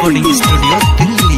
recording studio Delhi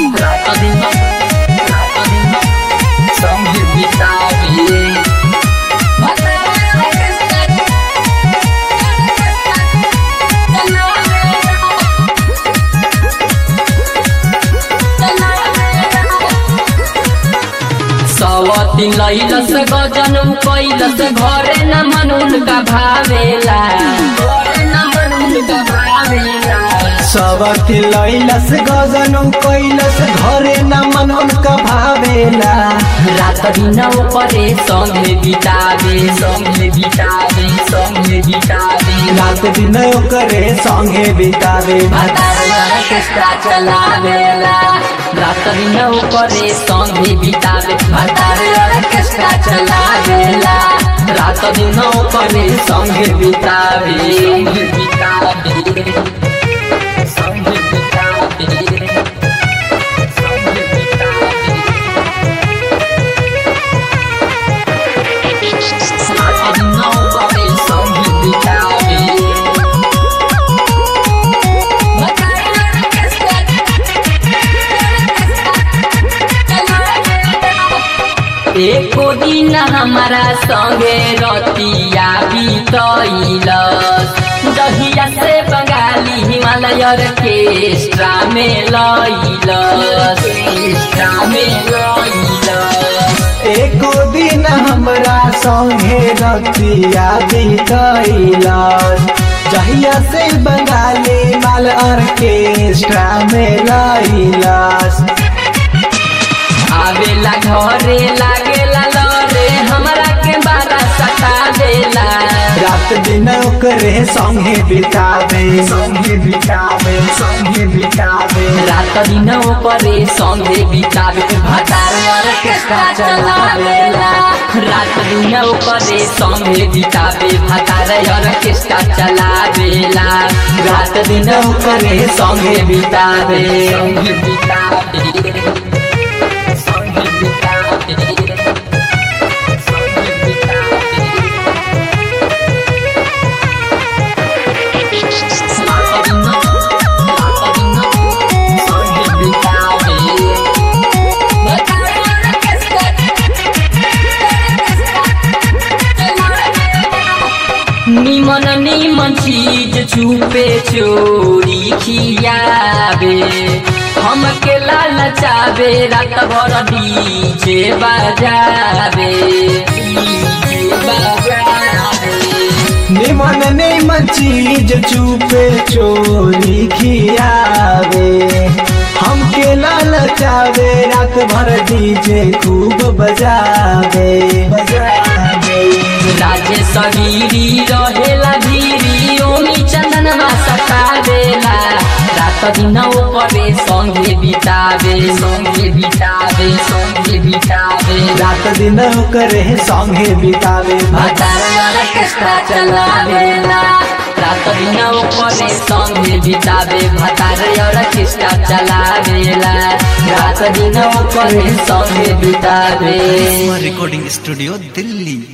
सवती लैलस गजन कैलस घरे न मनुल का भावेला घरे न मनुल का भावेला सबति लैलस गजनु कैलस घरे न मन उनका भावेला रात दिन परे संगे बितावे संगे बितावे संगे बितावे रात दिन करे संगे बितावे भातार ऑर्केस्ट्रा चलावेला रात दिन परे संगे बितावे भातार ऑर्केस्ट्रा चलावेला रात दिन परे संगे बितावे संगे बितावे संगे बितावे संगे बितावे एको दिन हमारा संगे रतिया बीतैलस दहिया से बंगाली हिमालय ऑर्केस्ट्रा में लैलस ऑर्केस्ट्रा में लैलस एको दिन हमरा संगे रतिया बितैलस जहिया से बंगाली माल ऑर्केस्ट्रा में लैलस आवेला घरे लागेला लरे हमरा के बारा सता देला रात दिन करे संगे बितावे संगे बितावे संगे बितावे रात दिन परे संगे बितावे भातार ऑर्केस्ट्रा चलावेला रात दिन परे संगे बितावे भातार ऑर्केस्ट्रा चलावेला रात दिन परे संगे बितावे संगे बितावे संगे बितावे संगे बितावे निमन निमन चीज छुपे चोरी खियावे हमके लालचावे रात भर डीजे बजावे डीजे बजावे निमन निमन चीज चुपे चोरी खियावे हमके ललचावे रात भर डीजे खूब बजावे बजावे राजे सगीरी रहेला धीरी ओमी चंदनमा सतावेला रात दिन परे संगे बितावे संगे बितावे संगे बितावे रात दिन करे संगे बितावे भातार ऑर्केस्ट्रा चलावेला रात दिन परे संगे बितावे भातार ऑर्केस्ट्रा चलावेला रात दिन परे संगे बितावे रिकॉर्डिंग स्टूडियो दिल्ली